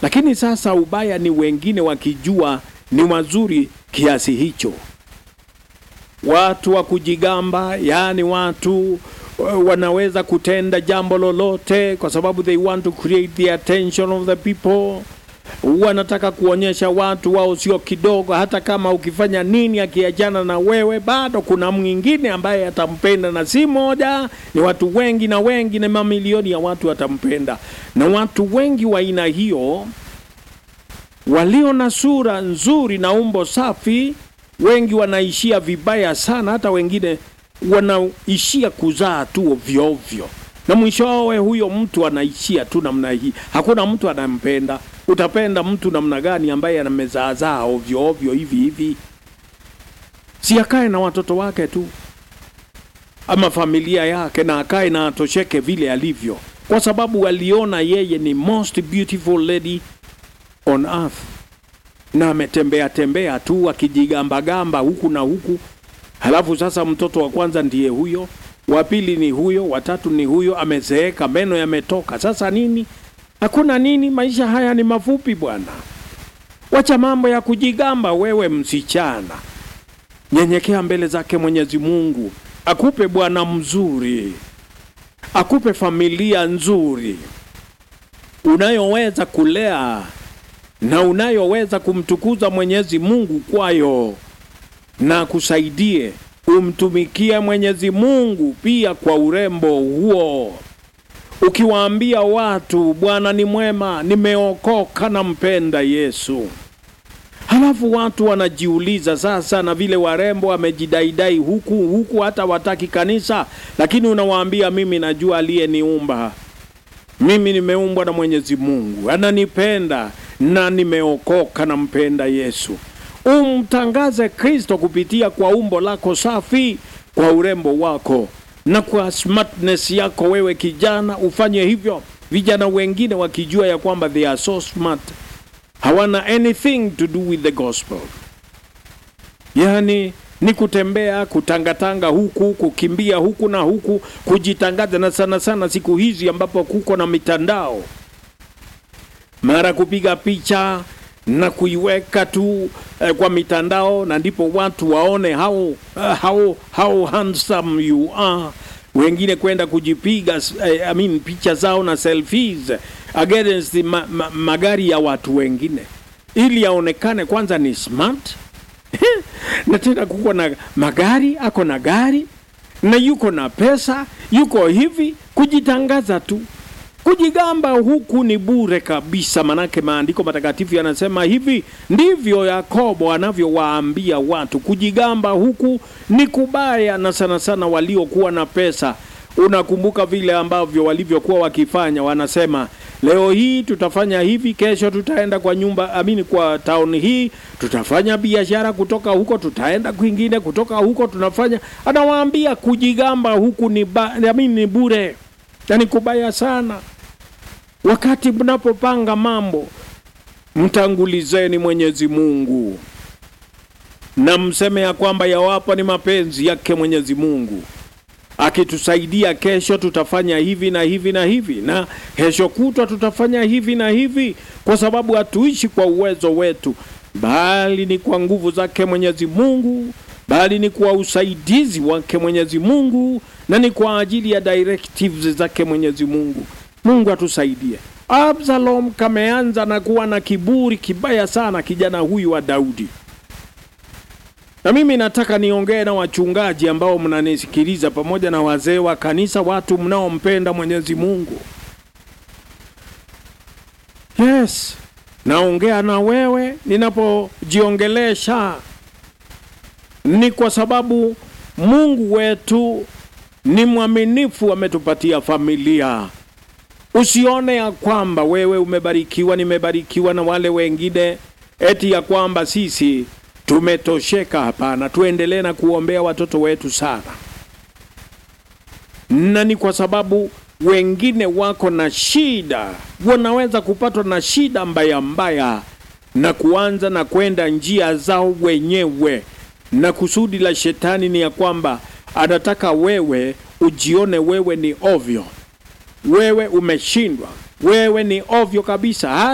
lakini sasa ubaya ni wengine wakijua ni wazuri kiasi hicho watu wa kujigamba yaani watu uh, wanaweza kutenda jambo lolote kwa sababu they want to create the attention of the people wanataka kuonyesha watu wao sio kidogo hata kama ukifanya nini akiachana na wewe bado kuna mwingine ambaye atampenda na si moja ni watu wengi na wengi na mamilioni ya watu watampenda na watu wengi wa aina hiyo walio na sura nzuri na umbo safi wengi wanaishia vibaya sana hata wengine wanaishia kuzaa tu ovyo ovyo na mwishowe huyo mtu anaishia tu namna hii hakuna mtu anampenda utapenda mtu namna gani ambaye anamezaazaa ovyo ovyo hivi hivi si akae na watoto wake tu ama familia yake na akae na atosheke vile alivyo kwa sababu aliona yeye ni most beautiful lady on earth na ametembea tembea tu akijigambagamba huku na huku halafu sasa mtoto wa kwanza ndiye huyo wa pili ni huyo watatu ni huyo amezeeka meno yametoka sasa nini hakuna nini maisha haya ni mafupi bwana wacha mambo ya kujigamba wewe msichana nyenyekea mbele zake mwenyezi mungu akupe bwana mzuri akupe familia nzuri unayoweza kulea na unayoweza kumtukuza mwenyezi mungu kwayo na kusaidie umtumikie mwenyezi mungu pia kwa urembo huo ukiwaambia watu bwana ni mwema nimeokoka nampenda yesu halafu watu wanajiuliza sasa na vile warembo wamejidaidai huku huku hata wataki kanisa lakini unawaambia mimi najua aliyeniumba mimi nimeumbwa na mwenyezi mungu ananipenda na nimeokoka nampenda yesu umtangaze kristo kupitia kwa umbo lako safi kwa urembo wako na kwa smartness yako wewe kijana ufanye hivyo vijana wengine wakijua ya kwamba they are so smart hawana anything to do with the gospel yaani ni kutembea kutangatanga huku kukimbia huku na huku kujitangaza na sana sana siku hizi ambapo kuko na mitandao mara kupiga picha na kuiweka tu eh, kwa mitandao na ndipo watu waone how, uh, how, how handsome you are wengine kwenda kujipiga eh, I mean, picha zao na selfies against the ma, ma, magari ya watu wengine ili yaonekane kwanza ni smart na tena kuko na magari ako na gari na yuko na pesa yuko hivi kujitangaza tu kujigamba huku ni bure kabisa manake maandiko matakatifu yanasema hivi ndivyo yakobo anavyowaambia watu kujigamba huku ni kubaya na sana sana waliokuwa na pesa unakumbuka vile ambavyo walivyokuwa wakifanya wanasema leo hii tutafanya hivi kesho tutaenda kwa nyumba amini kwa town hii tutafanya biashara kutoka huko tutaenda kwingine kutoka huko tunafanya anawaambia kujigamba huku ni, ba, amini ni bure yani kubaya sana wakati mnapopanga mambo mtangulizeni mwenyezi mungu na mseme ya kwamba yawapo ni mapenzi yake mwenyezi mungu akitusaidia kesho tutafanya hivi na hivi na hivi na kesho kutwa tutafanya hivi na hivi kwa sababu hatuishi kwa uwezo wetu bali ni kwa nguvu zake mwenyezi mungu bali ni kwa usaidizi wake mwenyezi mungu na ni kwa ajili ya directives zake mwenyezi mungu mungu atusaidie absalom kameanza na kuwa na kiburi kibaya sana kijana huyu wa daudi na mimi nataka niongee na wachungaji ambao mnanisikiliza pamoja na wazee wa kanisa watu mnaompenda mwenyezi mungu yes naongea na wewe ninapojiongelesha ni kwa sababu mungu wetu ni mwaminifu ametupatia familia usione ya kwamba wewe umebarikiwa nimebarikiwa na wale wengine eti ya kwamba sisi tumetosheka hapana tuendelee na kuombea watoto wetu sana na ni kwa sababu wengine wako na shida wanaweza kupatwa na shida mbaya mbaya na kuanza na kwenda njia zao wenyewe na kusudi la shetani ni ya kwamba anataka wewe ujione wewe ni ovyo wewe umeshindwa wewe ni ovyo kabisa